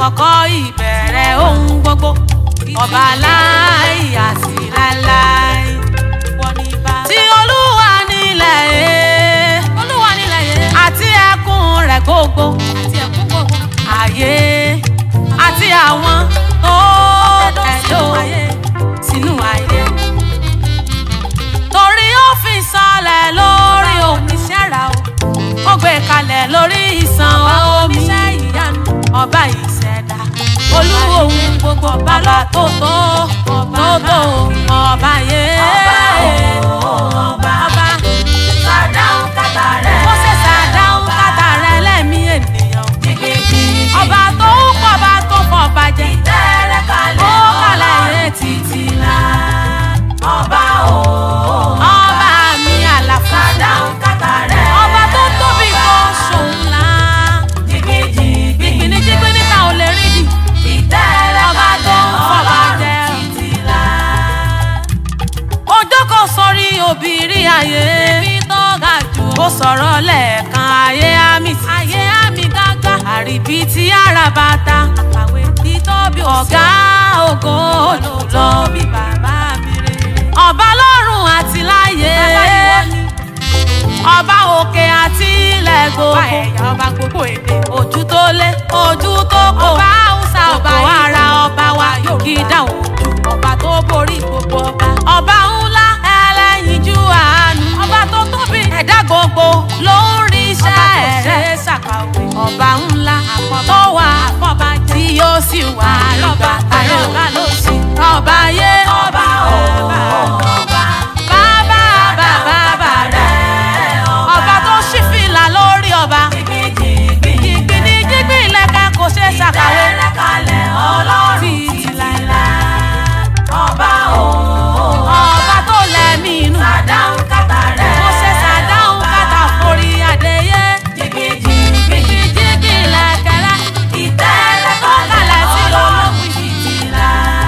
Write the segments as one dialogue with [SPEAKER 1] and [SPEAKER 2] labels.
[SPEAKER 1] àkọ́kọ́ ìbẹ̀rẹ̀ ohun gbogbo ọba láì àti láíláí tí olúwa nílẹ̀ ẹ̀ olúwa nílẹ̀ ẹ̀ àti ẹkùn rẹ̀ gbogbo àti ẹkùn gbogbo ayé àti àwọn tó tẹ̀dó sínú ayé torí ó fi sọlẹ̀ lórí omi ṣẹ́ra o ó gbé kalẹ̀ lórí ìsàn omi ọba ìṣẹ̀dá olú ohun gbogbo ọba tó tó tó tó ọba yé ọba
[SPEAKER 2] Sàdáhùn kàtà rẹ̀.
[SPEAKER 1] ó ṣe ṣàdáhùn kàtà rẹ̀ lẹ́mí ènìyàn
[SPEAKER 2] Jìgìjìgì.
[SPEAKER 1] ọba tó ń pọ̀ ọba tó fọ̀ bàjẹ́
[SPEAKER 2] Tẹ́rẹ̀ kalẹ̀.
[SPEAKER 1] ó kalẹ̀ yé títí
[SPEAKER 2] la. Ọba o.
[SPEAKER 1] ọba mi àlàfo
[SPEAKER 2] Sàdáhùn kàtà rẹ̀.
[SPEAKER 1] ọba tó tóbi kò ṣòun ńlá
[SPEAKER 2] Jìgìjìgì.
[SPEAKER 1] gbìnìjìgbìn níta ò lè rí di
[SPEAKER 2] Ìtẹ́rẹ̀
[SPEAKER 1] ọba tó ń fọ̀ bàjẹ́
[SPEAKER 2] títí la.
[SPEAKER 1] ọjọ́ kan sọrí òbírí ayé ibi tó ga jù ó sọ̀rọ̀ lẹ́ẹ̀kan ayé àmì ayé àmì gágá àríbí tí ara bàtà àkàwé títóbi ọ̀gá ògo olùlọ bí bàbá mi rè ọba lọ́run àti láyé ọba òkè àti ilẹ̀ gbogbo ọba ẹ̀yà ọba gbogbo èdè ojú tó lé ojú tó kò ọba haúsá ọba ara ọba wa yóò kí dáhùn ojú ọba tó borí gbogbo ọba ọba ńlá ẹlẹ́yinjú àánú ọba tó tóbi ẹ̀dá gbogbo ló ń rí iṣẹ́ rẹ̀ ṣàkàwé ọba ńlá tó wà fọba tí yóò sì wà lọ́ba ayé ọba ló sì ọba yé
[SPEAKER 2] Ọba o. Ọba.
[SPEAKER 1] bàbá bàbá bàbá
[SPEAKER 2] Rẹ̀ ọba.
[SPEAKER 1] ọba tó ṣí fìlà lórí ọba
[SPEAKER 2] Jìgìjìgì.
[SPEAKER 1] ìgbìnì jígbìn ilẹ̀kẹ̀ kò ṣeé ṣàkàwé
[SPEAKER 2] Tẹ́rẹ̀ kalẹ̀. Ọlọ́run
[SPEAKER 1] títí láéláé.
[SPEAKER 2] la. Ọba o.
[SPEAKER 1] ọba tó lẹ́mí inú
[SPEAKER 2] Sàdáhùn kàtà rẹ̀.
[SPEAKER 1] kò ṣe ṣàdáhùn kàtà forí adéyé
[SPEAKER 2] Jìgìjìgì.
[SPEAKER 1] jígbìn ilẹ̀kẹ̀ rẹ̀
[SPEAKER 2] Ìtẹ́rẹ̀
[SPEAKER 1] kalẹ̀
[SPEAKER 2] kalẹ̀.
[SPEAKER 1] sí
[SPEAKER 2] Ọlọ́run
[SPEAKER 1] lọ́lọ́gbìn
[SPEAKER 2] títí la.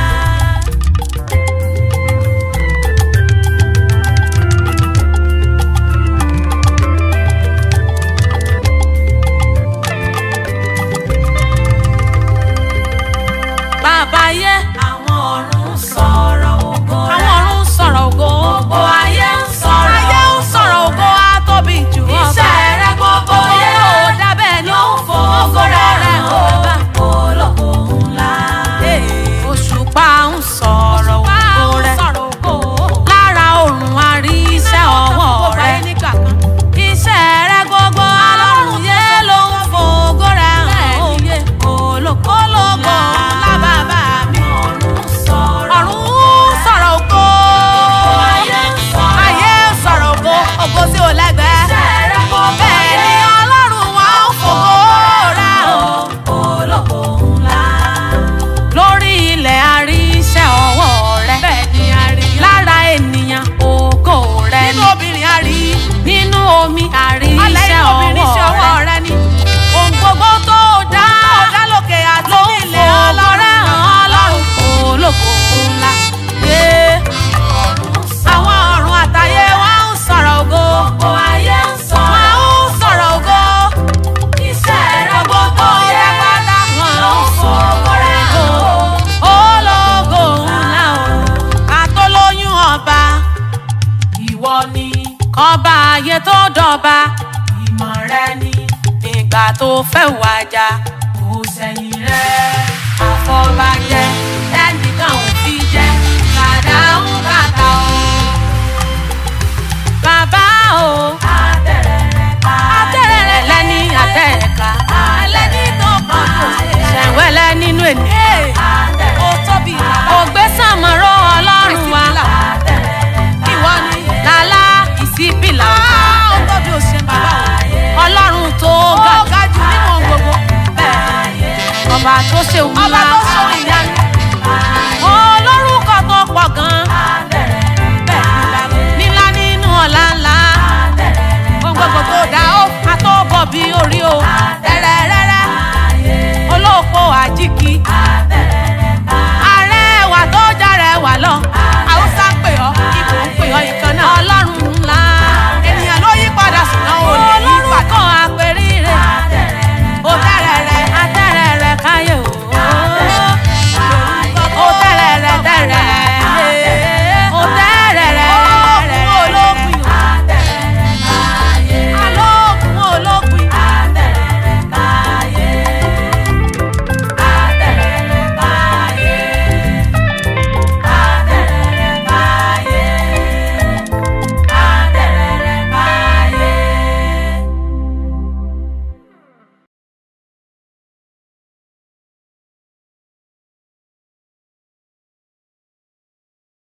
[SPEAKER 1] bàbá yé
[SPEAKER 2] Àwọn ọ̀run sọ̀rọ̀ ògo
[SPEAKER 1] àwọn
[SPEAKER 2] rẹ̀.
[SPEAKER 1] ọ̀run ń sọ̀rọ̀ ògo
[SPEAKER 2] Gbogbo ayé ń sọ̀rọ̀
[SPEAKER 1] ayé ń sọ̀rọ̀ ògo àtóbi jù ọba
[SPEAKER 2] Iṣẹ́ rẹ̀ gbogbo yé
[SPEAKER 1] ó dábẹ́ ni ó ń fò
[SPEAKER 2] Ògo rẹ̀ hàn
[SPEAKER 1] ọba.
[SPEAKER 2] ológo ńlá.
[SPEAKER 1] òṣùpá ń sọ̀rọ̀ ògo rẹ̀ lára òrùn àrí iṣẹ́ ọwọ́ rẹ̀ iṣẹ́ rẹ̀ gbogbo alọ́run yé ló ń fògo rẹ̀ hàn ó ológo ńlá bàbá mi
[SPEAKER 2] Ọ̀run sọ̀rọ̀
[SPEAKER 1] ọ̀run ń sọ̀rọ̀ ògo
[SPEAKER 2] ayé ń sọ̀rọ̀
[SPEAKER 1] ayé ń sọ̀rọ̀ ògo ògo tí ò lẹ́gbẹ̀ẹ́
[SPEAKER 2] Iṣẹ́ rẹ̀ gbogbo
[SPEAKER 1] bẹ́ẹ̀ ni
[SPEAKER 2] yé
[SPEAKER 1] ọlọ́run wa ń fògo rẹ̀ hàn
[SPEAKER 2] ológo ńlá.
[SPEAKER 1] lórí ilẹ̀ àrí iṣẹ́ ọwọ́ rẹ̀. bẹ́ẹ̀ ni a rí. lára ènìyàn ògo rẹ̀ ni. nínú obìnrin a rí. nínú omi a rí iṣẹ́ ọwọ́ rẹ̀ ni. ohun gbogbo tó dá. tó dá lókè àti nílẹ̀ ọlọ́rẹ́ hàn ọlọ́run ológo ńlá. Yé. àwọn ọ̀run àtayé wọn ń sọ̀rọ̀ ògo.
[SPEAKER 2] Gbogbo ayé ń sọ̀rọ̀
[SPEAKER 1] wọn ń sọ̀rọ̀ ògo.
[SPEAKER 2] iṣẹ́ rẹ̀ gbogbo yé
[SPEAKER 1] pátá wọn
[SPEAKER 2] ló ń fògo rẹ̀ hàn ó.
[SPEAKER 1] ológo ńlá o àtọlóyún ọba
[SPEAKER 2] Ìwọ ni
[SPEAKER 1] kọba ayé tó dọba
[SPEAKER 2] ìmọ̀ rẹ ni
[SPEAKER 1] ìgbà tó fẹ́ wájà
[SPEAKER 2] kò sẹ́yìn rẹ̀.
[SPEAKER 1] àfọbàjẹ́